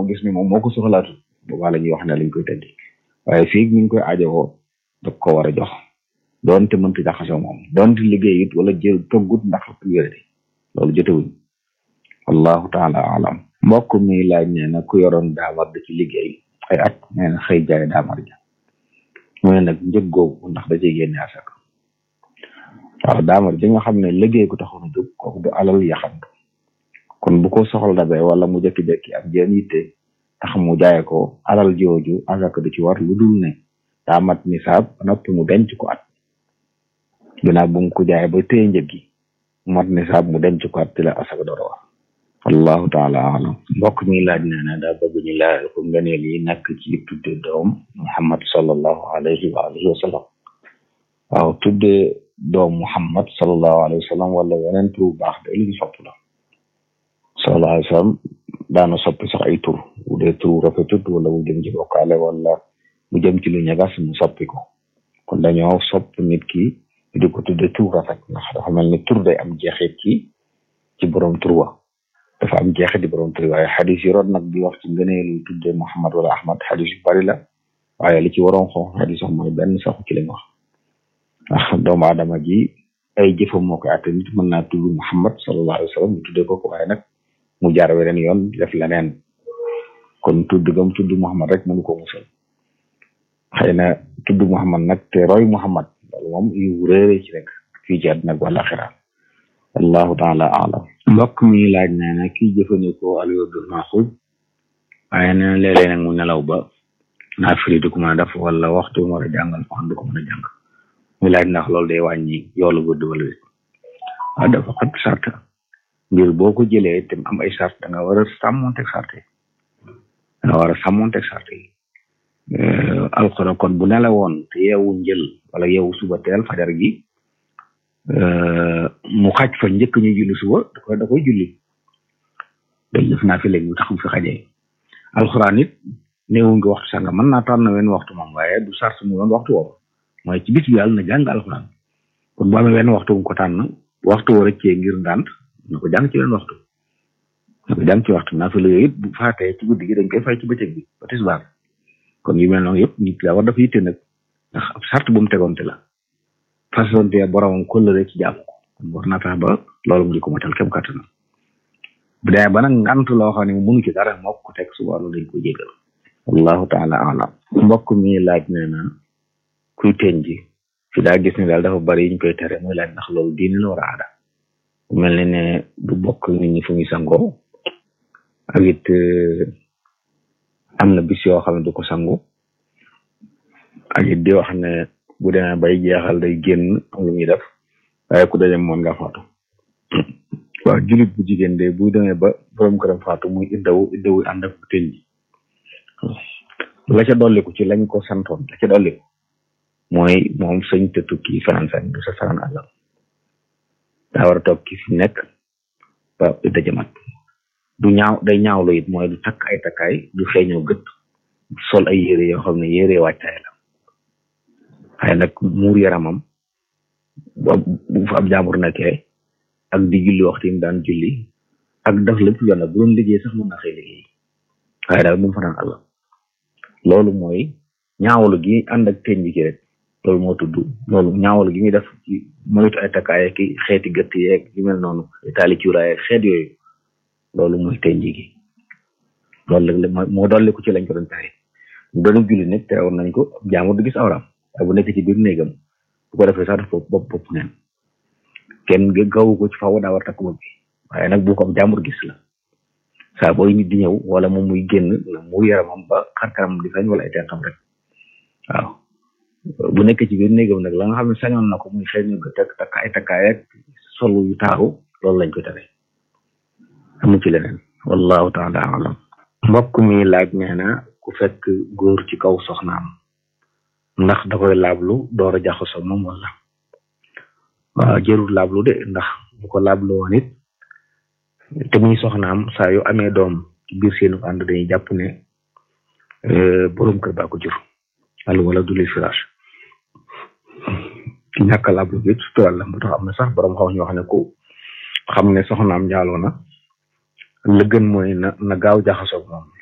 dañoo gis ni moom moo ko soxlaatu boobaa la ñuy wax ne lañ koy tëddi waaye fii mi ngi koy aajowoo da ko war a jox doonte mënta jaxasoo moom doonte liggéey it wala jël toggut ndax wéradi loolu jotewuñ wallahu taala alam mbokk mi laaj nee na ku yoroon daamar da ci liggéey ay at nee na xëy jaay daamar ja mu ne nag njëg googu ndax da ciy génne asaka waaw daamar ji nga xam ne liggéey ko taxoon a jóg kooku du alal yaxantu kon bu ko soxla dabee wala mu jekki-jekki ak jeen yitte tax mu jaay ko alal jooju asaka du ci war lu dul ne daa mat nisaab noppi mu denc ko at ginnaaw bu mu ko jaay ba téye njëg gi mat nisaab mu denc ko at ci la asaka door a war wallahu taala alam mbokk mi laaj nee na daa bëgg ñu laajal ko ngëneel yi nekk ci tudde doom muhammad sallallahu alayhi wa alihi wa sallam waaw tudde doom muhammad sallallahu alayhi wa sallam wala weneen tur bu baax de lu ñu sopp la sallallahu alayhi wa sallam daana soppi sax ay tur bu dee tur rafetut wala mu jëm ci bokkaale wala mu jëm ci lu ñagas mu soppi ko kon dañoo sopp nit ki di ko tudde tur rafet ndax dafa mel ni tur day am jeexit ci ci borom tur wa dafa am jeexit di borom tur waaye xadis yi root nag di wax ci ngëneelu tudde Muhammad wala Ahmad xadis yu bari la waaye li ci waroon xonq xadis wax mooy benn saxu ci lañ wax ndax doomu aadama ji ay jëfam moo koy atte nit mën naa tudd Muhammad sallallahu alayhi wa sallam ñu tuddee ko ko waaye nag mu jaar weneen yoon def leneen kon tudd gam tudd Muhammad rek mënu ko musal xëy na tudd Muhammad nag te roy Muhammad loolu moom yu réere ci rek fii ci àddina ak wala xira wallahu taala alam mbokk mi laaj nee na kii jëfandikoo alwerdul maxuud waaye nee na léeg-léeg nag mu nelaw ba naa firi du ko mën a def wala waxtu mu war a jàngal fan du ko mën a jàng muy laaj ndax loolu day wàññi yoolu wërd wala wét waaw dafa xat sart mbir boo ko jëlee te am ay sart da nga war a sàmmonteeg sart yi da nga war a sàmmonteeg sart yi alxuraan kon bu nelawoon te yeewu njël wala yeewu suba teel fajar gi mu xaj fa njëkk ñu julli suba da koy da koy julli day def naa fi léegi mu tax mu fi xajee alxuraan it néewu nga waxtu sanga mën naa tànn wenn waxtu moom waaye du sart mu doon waxtu woowu mooy ci bis bi yàlla na jàng alxuraan kon bu amee wenn waxtu mu ko tànn waxtu war a cee ngir ndànt na ko jàng ci wenn waxtu na ko jàng ci waxtu naa fi la yooyu it bu faatee ci guddi gi dañ koy fay ci bëccëg bi ba tisbaar kon yu mel noonu yëpp nit la war dafa yitte nag ndax ab sart bu mu tegoonte la façonte boromam kóllëre ci jàmm ko kon war naa fexe ba loolu mu di ko matal kem kàttan bu dee ba nag ngant loo xam ne mënu ci dara moo ko teg suba loolu dañ ko jégal wallahu taala alam mbokk mi laaj nee na kuy teñ ji fi daa gis ne daal dafa bari ñu koy tere muy laaj ndax loolu diine la war a aada mel ne ne du bokk nit ñi fu muy sangoo ak it am na bis yoo xam ne du ko sangu ak it di wax ne bu demee bay jeexal day génn am lu muy def waaye ku dajem moon nga faatu waaw julit bu jigéen de bu demee ba borom këram faatu muy iddawu iddawu ànd ak teñ ji la ca dolliku ci lañ ko santoon la ca dolliku mooy moom sëñ te tukki fanaan sañ du sa fanaan àllam daa war a toog ki fi nekk ba idda jamat du ñaaw day ñaawlu it mooy du takk ay takkaay du feeñoo gët sol ay yére yoo xam ne yére wàccaay la waaye nag muur yaramam bu fa ab jaambur nekkee ak di julli waxtu yi daan julli ak daf lépp yoon bu doon liggéey sax mën na xëy liggéey waaye daal bu mu fanaan àllam loolu mooy ñaawlu gi ànd ak teñ bi ci rek loolu moo tudd loolu ñaawlu gi muy def ci moytu ay takkaay ki xeeti gëtt yeeg yu mel noonu taali cuuraay xeet yooyu loolu mooy teñ gi loolu la moo dolli ko ci lañ ko doon tere mu doon julli nag te woon nañ ko jaamur du gis awram waaye bu nekk ci biir néegam bu ko defee sax dafa bopp bopp neen kenn gawu ko ci faaw daa war takk bopp bi waaye nag bu ko jaamur gis la saa booy nit di ñëw wala moom muy génn la mu yaramam ba xarkaram di feeñ wala ay tentam rek waaw bu nekk ci biir néegam nag la nga xam ne sañoon na ko muy xëy na teg takk ay takkaay ak solu yu taaru loolu lañ ko tere amu ci leneen wallahu taala alam mbokk mi laaj nee na ku fekk góor ci kaw soxnaam ndax da koy laablu door a jaxasoo moom wala waaw jërul laablu de ndax bu ko laablu woon it te muy soxnaam saa yu amee doom ci biir seenu ànd dañuy jàpp ne borom kër baa ko jur al wala du lil firaash ki ñàkk laablu bi sutural la moo tax am na sax borom xaw ñu wax ne ku xam ne soxnaam njaaloo na la gën mooy na na gaaw jaxasoo moom